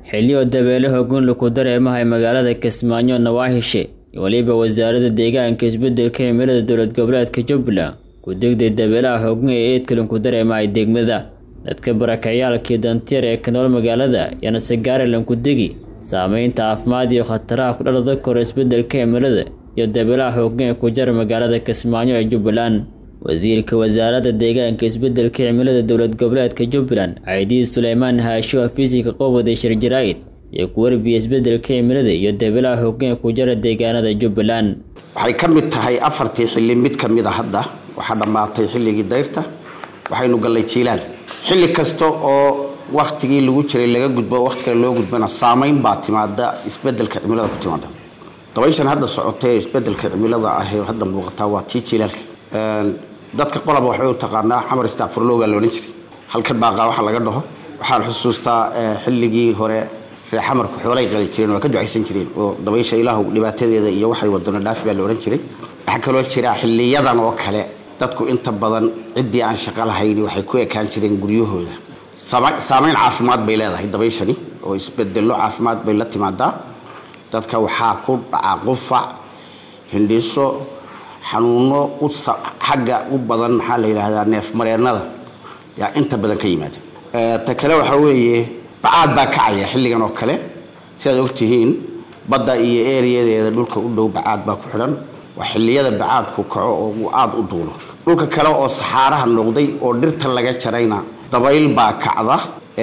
xilliyo dabeele hoggaan laku dareemahay magaalada kismaayo nawaahishe iyo weliba wasaaradda deegaanka isbeddelka cimilada dowlad goboleedka jubbaland ku degday dabeelaha hoggan ee eedkalin ku dareemahay degmada dadka barakacayaalkii dantiyar ee ka nool magaalada yaana sagaarilan ku degi saameynta caafimaad iyo khataraha ku dhalada kora isbeddelka cimilada iyo dabeelaha hoggan ee ku jara magaalada kismaayo ee jubbaland wasiirka wasaaradda deegaanka isbeddelka cimilada dowlad goboleedka jubbaland caydiid suleymaan haasho afiisika qowada shir jaraa'id iyo ku warbiya isbeddelka cimilada iyo dabeelaha hoggan ee ku jara deegaanada jubbaland waxay ka mid tahay afartii xilli mid ka mid a hadda waxaa dhammaatay xilligii dayrta waxaynu gallay jiilaan xilli kasta oo waktigii lagu jiray laga gudbo waqti kale loo gudbana saameyn baa timaada isbeddelka cimilada ku timaada dabayshan hadda socotay ee isbeddelka cimilada ah ee hadda muuqataa waa tii jiilaalka dadka qolaba waxbay u taqaanaa xamar istaaqfurlow baa la odhan jiray halkan baaqaa waxa laga dhaho waxaan xusuustaa xilligii hore reer xamarku xoolay qali jireen waa ka ducaysan jireen oo dabaysha ilaahu dhibaatadeeda iyo waxay wadano dhaafi baa la odhan jiray waxaa kaloo jira xiliyadan oo kale dadku inta badan ciddii aan shaqo lahayn waxay ku ekaan jireen guryahooda saameyn caafimaad bay leedahay dabayshani oo isbedello caafimaad bay la timaadaa dadka waxaa ku dhacaa qufac hindhiso xanuuno xagga u badan maxaa la yidhaahdaa neef mareennada yaa inta badan ka yimaada ta kale waxaa weeye bacaad baa kacaya xilligan oo kale sidaad ogtihiin badda iyo eeriyadeeda dhulka u dhow bacaad baa ku xidhan waa xilliyada bacaadku kaco oo uu aada u duulo dhulka kale oo saxaaraha noqday oo dhirta laga jarayna dabayl baa kacda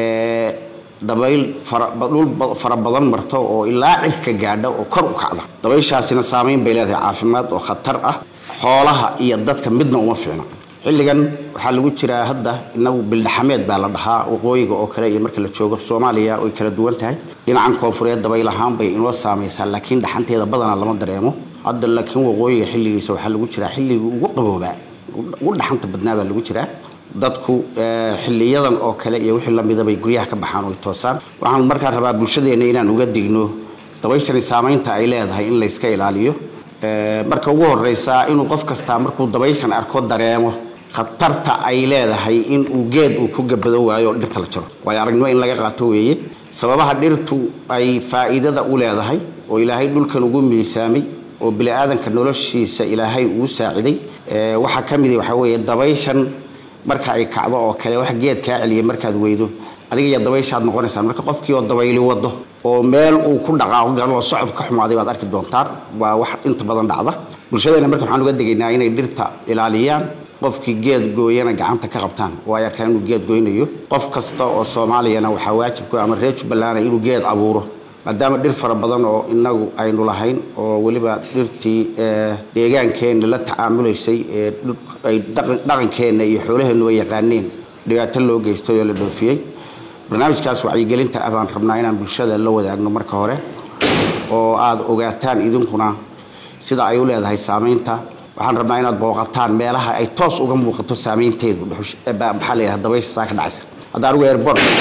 dabayl dhul fara badan marto oo ilaa cirka gaadha oo kor u kacda dabayshaasina saameyn bay leedahay caafimaad oo khatar ah xoolaha iyo dadka midna uma fiicna xilligan waxaa lagu jiraa hadda inagu bildhaxameed baa la dhahaa waqooyiga oo kale iyo marka la joogo soomaaliya way kala duwan tahay dhinacan koonfureed dabayl ahaan bay inoo saamaysaa laakiin dhaxanteeda badanaa lama dareemo hadda laakiin waqooyiga xilligiisa waxaa lagu jiraa xilligii ugu qaboobaa ugu dhaxanta badnaa baa lagu jiraa dadku xiliyadan oo kale iyo wixii lamida bay guryaha ka baxaan oy toosaan waxaan markaa rabaa bulshadeenna inaan uga digno dabayshani saameynta ay leedahay in layska ilaaliyo marka ugu horeysa inuu qof kastaa markuu dabayshan arko dareemo khatarta ay leedahay in uu geed uu ku gabado waayo oo dhirta la jaro waayo aragnimo in laga qaato weeye sababaha dhirtu ay faa'iidada u leedahay oo ilaahay dhulkan ugu miisaamay oo bini-aadanka noloshiisa ilaahay uu saaciday waxaa ka mid waxaa weeye dabayshan marka ay kacdo oo kale wax geed kaa celiya markaad weydo adiga iyo dabayshaad noqonaysaan marka qofkii oo dabayli wado oo meel uu ku dhaqaaqo galo oo socod ka xumaaday baad arki doontaan waa wax inta badan dhacda bulshadeena marka waxaan uga degaynaa inay dhirta ilaaliyaan qofkii geed gooyana gacanta ka qabtaan oo ay arkaan inuu geed goynayo qof kasta oo soomaaliyana waxaa waajibku ama reer jubbaland inuu geed abuuro maadaama dhir fara badan oo inagu aynu lahayn oo weliba dhirtii deegaankeenna la tacaamulaysay ee ay dhaqankeenna iyo xoolaheennuba yaqaaneen dhibaato loo geystay oo la dhoofiyey barnaamijkaas wacyigelinta ah baan rabnaa inaan bulshada la wadaagno marka hore oo aada ogaataan idinkuna sida ay u leedahay saameynta waxaan rabnaa inaad booqataan meelaha ay toos uga muuqato saameynteedu maxaa la yidhaha dabaysha saa ka dhacaysa hadda anigu airbortka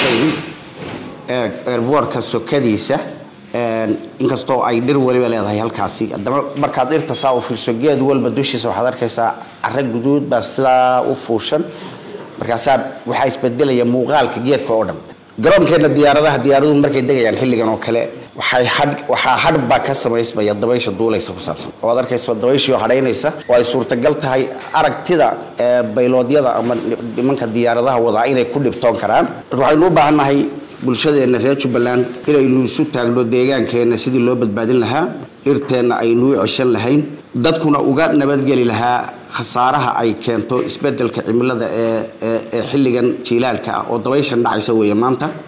airbortka sokadiisa inkastoo ay dhir waliba leedahay halkaasi haddaba markaad dhirta saa u fiirso geed walba dushiisa waxaad arkaysaa cara guduud baa sidaa u fuushan markaasaa waxaa isbedelaya muuqaalka geedka oo dhan garoonkeenna diyaaradaha diyaaraduhu markay degayaan xilligan oo kale waxay hadh waxaa hadh baa ka samaysmaya dabaysha duulaysa ku saabsan oo aad arkaysa dabayshii oo hadhaynaysa oo ay suurtagal tahay aragtida bayloodyada ama nimanka diyaaradaha wadaa inay ku dhibtoon karaan waxaynu u baahannahay bulshadeenna reer jubbaland inaynu isu taagno deegaankeenna sidii loo badbaadin lahaa dhirteenna aynuu ceshan lahayn dadkuna uga nabadgeli lahaa khasaaraha ay keento isbeddelka cimilada ee xilligan jiilaalka ah oo dabayshan dhacaysa weeye maanta